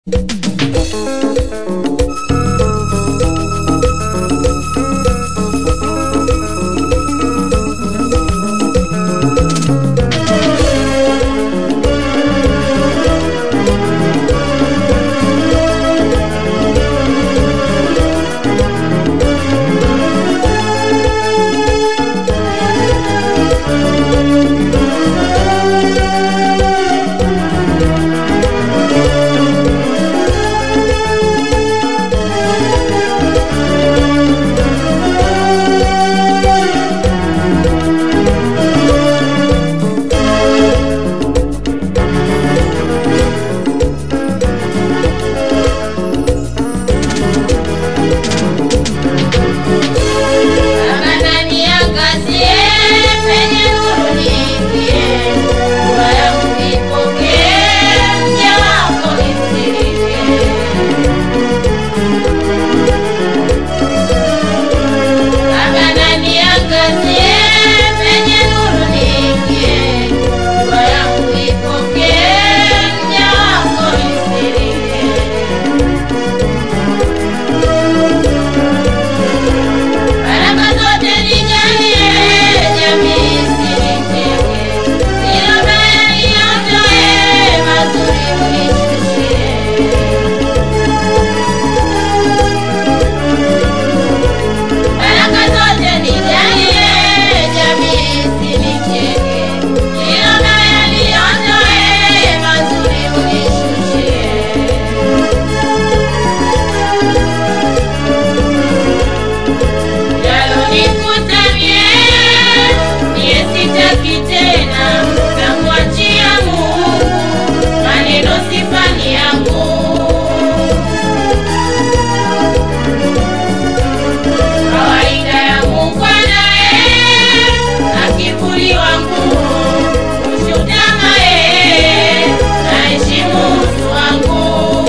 Kama ndani ya kazi penye nuru niingie, dua yangu ipokee, mja wako nisirike. Kama ndani ya kazi penye nuru niingie, dua yangu ipokee, mja wako nisirike. Baraka zote nijalie, jamii isinicheke. Hilo baya niondoe, mazuri unishushie. Baraka zote nijalie, jamii isinicheke. Hilo baya niondoe, mazuri unishushie. Yalonikuta mie, mie sitaki tena, namwachia Mungu, maneno sifani yangu. Kawaida yangu kwa naye, akivuliwa nguo, kushutama yeye, naheshimu utu wangu.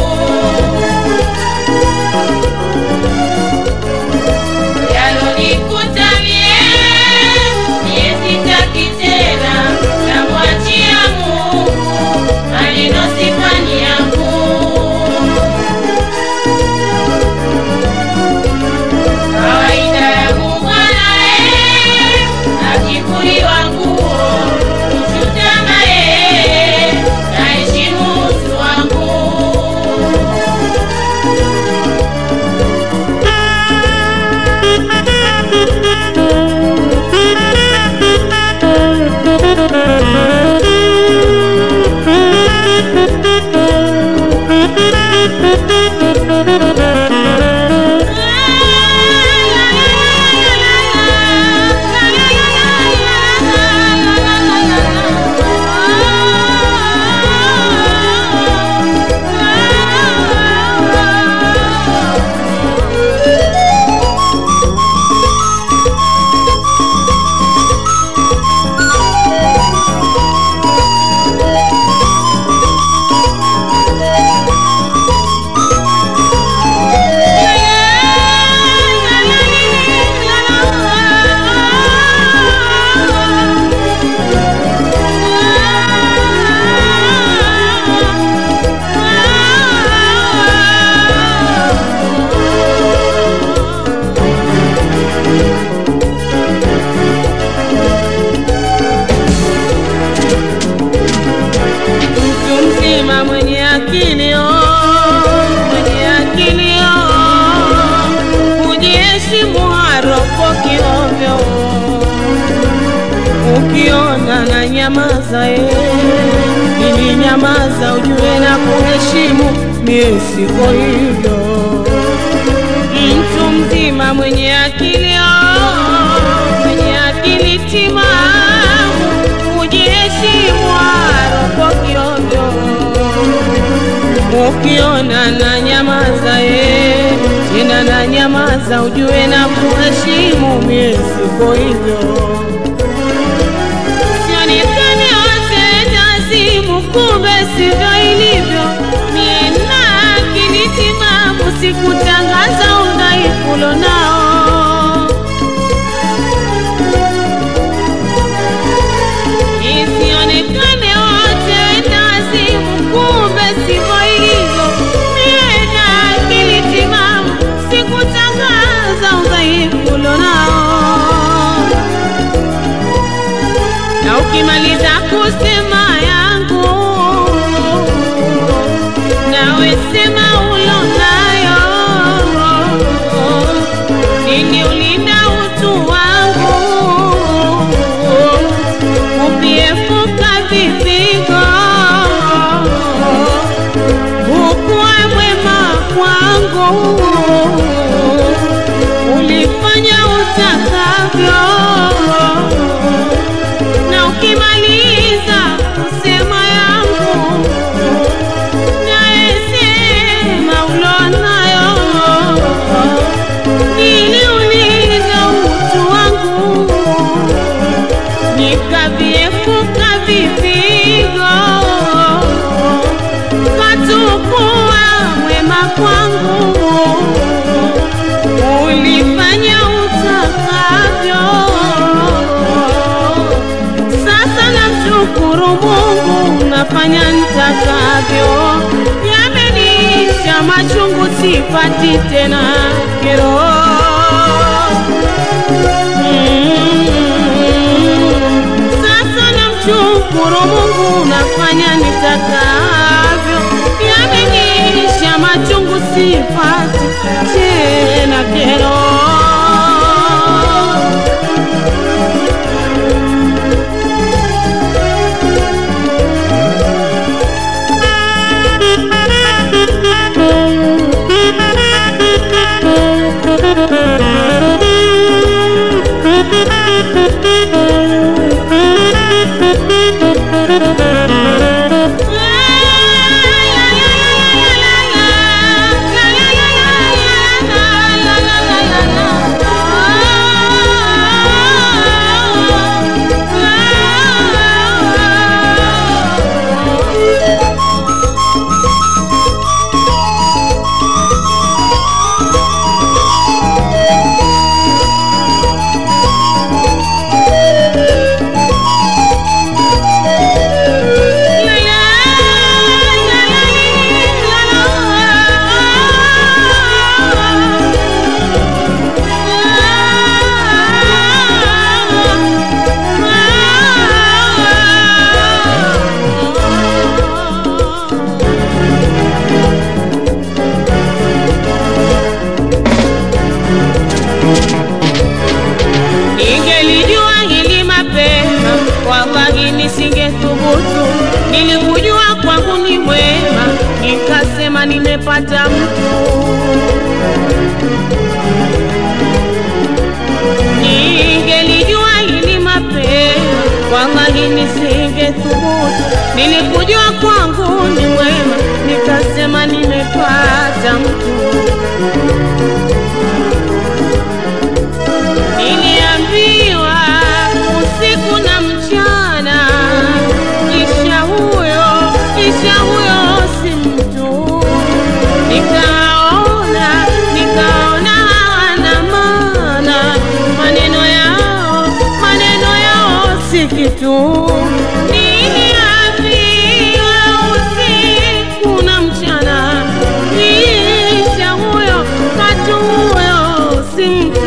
Yalonikuta mie, mie sitaki tena, namwachia Mungu, maneno sifani yangu. Kawaida yangu mwanae, akivuliwa nguo, kuchutama yeye, naheshimu utu wangu. mtu mzima mwenye akili oh, mwenye akili oh, hujiheshimu haropoki ovyo ukiona na nyamaza ye ili nyamaza ujue na kuheshimu mie siko hivyo mtu mzima mwenye akili oh, mwenye akili timamu hujiheshimu haropoki ovyo ukiona na nyamaza ye tena na nyamaza ujue na kuheshimu mie siko hivyo sionekane wote nazimu kumbe sivyo ilivyo mie na akili timamu sikutangaza udhaifu lonao isionekane wote nazimu kumbe sivyo ilivyo ulifanya utakavyo, na ukimaliza kusema yangu nayesema ulonayo, niliuliza utu wangu nikaviepuka vipigo, katukuwa mwema kwangu, ulifanya utakavyo. Sasa namshukuru Mungu, nafanya nitakavyo, yamenisha machungu, sipati tena kero. Sasa namshukuru Mungu, nafanya nitakavyo, yamenisha machungu, sipati tena kero. Ningelijua hili mapema, wallahi nisingethubutu. Nilikujua kwangu ni mwema, nikasema nimepata mtu. Ningelijua hili mapema, wallahi nisingethubutu. Nilikujua kwangu ni mwema, nikasema nimepata mtu. Niliambiwa usiku na mchana, kisha huyo kisha huyo si mtu. Nikaona nikaona hawana maana, maneno yao maneno yao si kitu. Niliambiwa usiku na mchana, kisha huyo katu huyo si mtu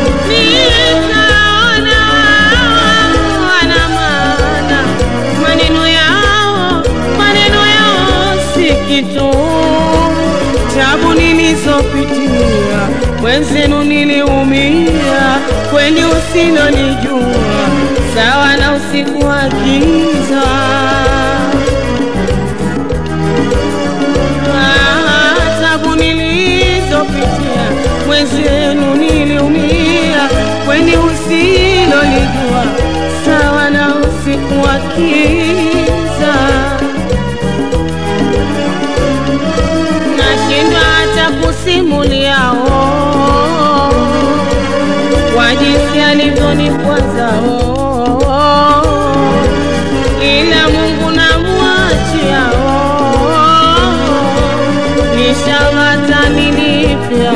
nikaona wana maana, maneno yao maneno yao si kitu. Tabu nilizopitia mwenzenu niliumia, kweli usilonijua sawa na usiku wa giza. Ah, tabu nilizopitia mwenzenu niliumia, kweli usilolijua sawa na usiku wa kiza. Nashindwa hata kusimuliao kwa jinsi alivyonikwaza ila Mungu namwachiao inshallah atanilipia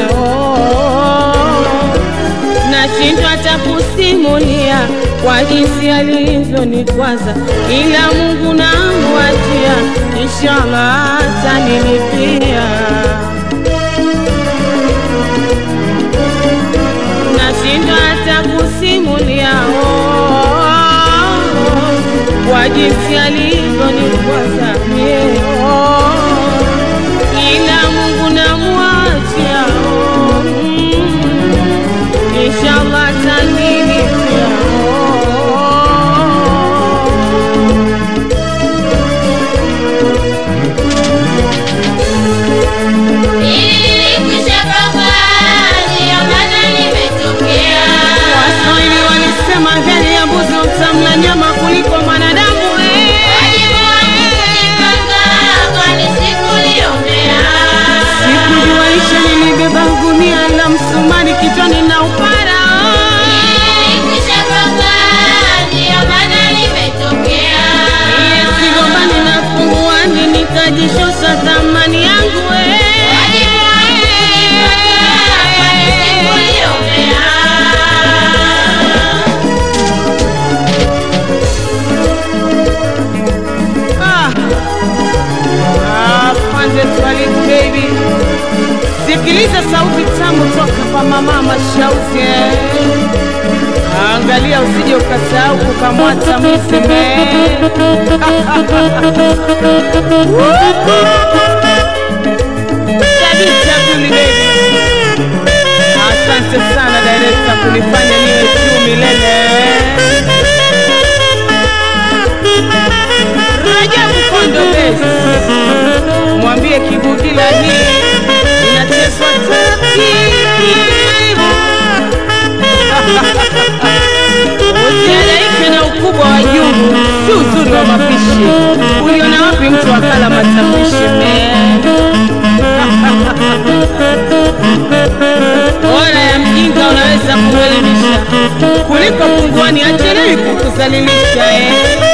nashindwa hata kusimulia kwa jinsi alivyonikwaza, ila Mungu namwachia, inshallah atanilipia. Nashindwa hata kusimulia oh, kwa jinsi alivyonikwaza leo, ila Mungu namwachia oh, mm, inshallah atanilipia oh. Nilikwisha music baby. Sikiliza sauti tamu toka kwa mama Mashauzi. eh. Angalia usije ukasahau kukamwata mseme. Kabisa Vuli baby. Asante sana director kunifanya niwe juu milele. Rajabu Kondo Base, mwambie Kibugila hii inachezwa taratibu. Usihangaike na ukubwa wa jungu, si uzuri wa mapishi. Uliona wapi mtu akala matapishi me? Bora ya mjinga unaweza kumwelimisha kuliko punguani achelewi kukuzalilisha eh.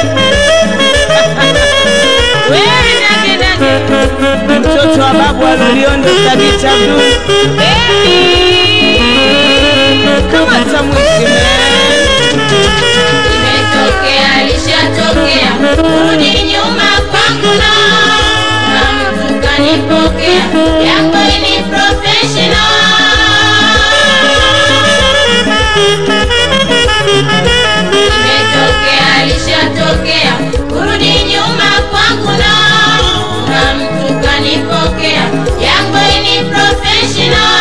Wewe nage nage, mtoto wa babu aloliondo Thabiti Abdul Baby, kama tamwishi man. Imetokea, lishatokea, kurudi nyuma kwangu na na mtu kanipokea, yako ni professional. Imetokea, lishatokea, kurudi nyuma kwangu na na mtu kanipokea, yako ni professional.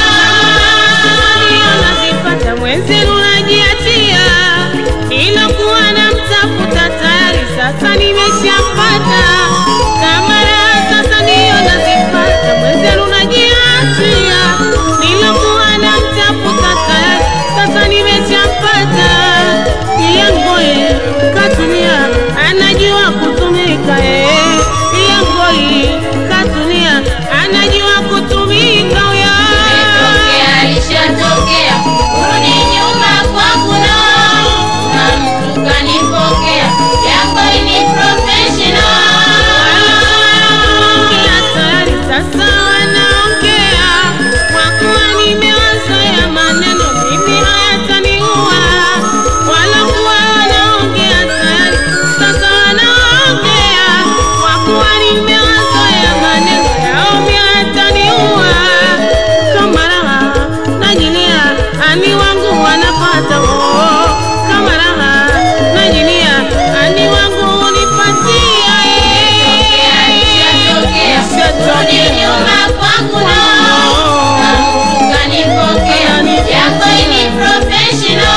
Unazipata mwenzenu najiachia, ilokuwa namtafuta tayari sasa nimeshampata. Kama raha sasa ndiyo nazipata, mwenzenu najiachia, nilokuwa namtafuta tayari sasa nimeshampata. Pia ngoye katulia, anajua kutumika eh. Pia ngoye katulia, anajua kutumika huyo. Imetokea, lishatokea, kurudi nyuma kwangu na na mtu kanipokea, yako ni professional. Wanaongea tayari sasa wanaongea, kwa kuwa nimewazoea maneno mimi hayataniua. Walokuwa wanaongea tayari sasa wanaongea, kwa kuwa nimewazoea maneno yao mimi hayataniua. Kama raha najilia, ani wangu wanapata oh. Kama raha najilia, ani wangu unipatia Imetokea, lishatokea, kurudi nyuma kwangu na na mtu kanipokea, yako ni professional.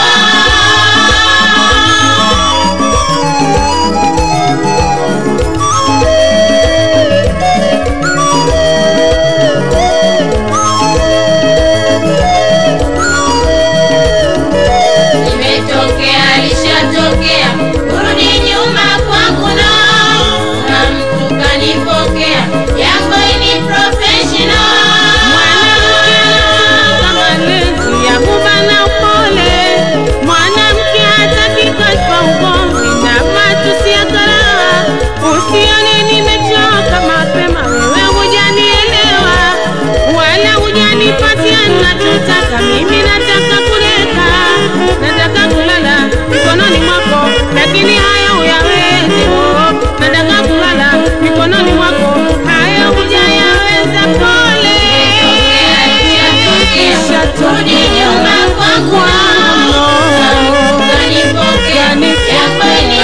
Imetokea, lishatokea, kurudi nyuma kwangu na na mtu kanipokea, yako ni professional. malezi ya huba na upole. Mwanamke hataki kwa ugomvi na matusi ya karaha. Usione nimechoka mapema, wewe hujanielewa wala hujanipatia ninachotaka. Mimi nataka kuleka, nataka kulala mikononi mwako, lakini haya huyawezi. oh. Nataka kulala mikononi mwako, haya hujayaweza. Pole Kurudi nyuma kwangu na mtu kanipokea, yako ni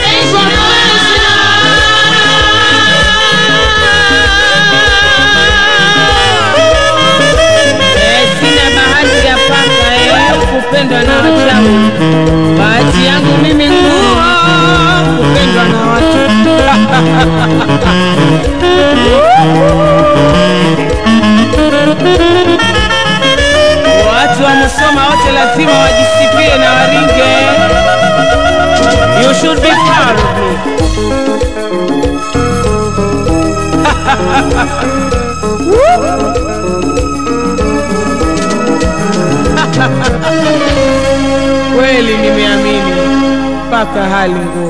Eh, sina bahati ya paka eh, kupendwa na wachawi. Bahati yangu mimi nguo kupendwa na watu. Watu wa Musoma wote lazima wajisifie na waringe. You should be proud of me. Kweli nimeamini mpaka hali ngumu.